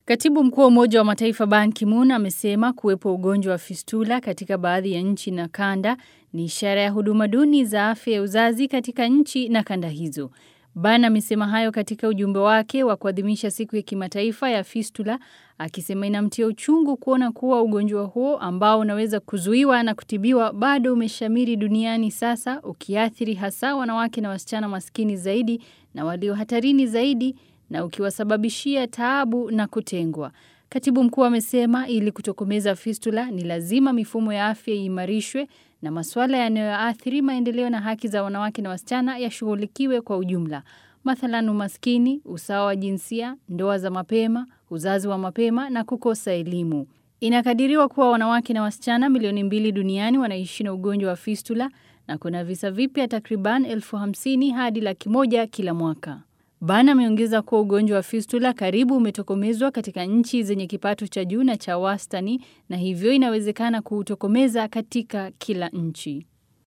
Katibu mkuu wa Umoja wa Mataifa Ban Ki-moon amesema kuwepo ugonjwa wa fistula katika baadhi ya nchi na kanda ni ishara ya huduma duni za afya ya uzazi katika nchi na kanda hizo. Ban amesema hayo katika ujumbe wake wa kuadhimisha siku ya kimataifa ya fistula, akisema inamtia uchungu kuona kuwa ugonjwa huo ambao unaweza kuzuiwa na kutibiwa bado umeshamiri duniani sasa, ukiathiri hasa wanawake na wasichana maskini zaidi na walio hatarini zaidi na ukiwasababishia taabu na kutengwa. Katibu mkuu amesema ili kutokomeza fistula ni lazima mifumo ya afya iimarishwe na masuala yanayoathiri maendeleo na haki za wanawake na wasichana yashughulikiwe kwa ujumla. Mathalan umaskini, usawa wa jinsia, ndoa za mapema, uzazi wa mapema na kukosa elimu. Inakadiriwa kuwa wanawake na wasichana milioni mbili duniani wanaishi na ugonjwa wa fistula na kuna visa vipya takriban elfu hamsini hadi laki moja kila mwaka. Ban ameongeza kuwa ugonjwa wa fistula karibu umetokomezwa katika nchi zenye kipato cha juu na cha wastani na hivyo inawezekana kuutokomeza katika kila nchi.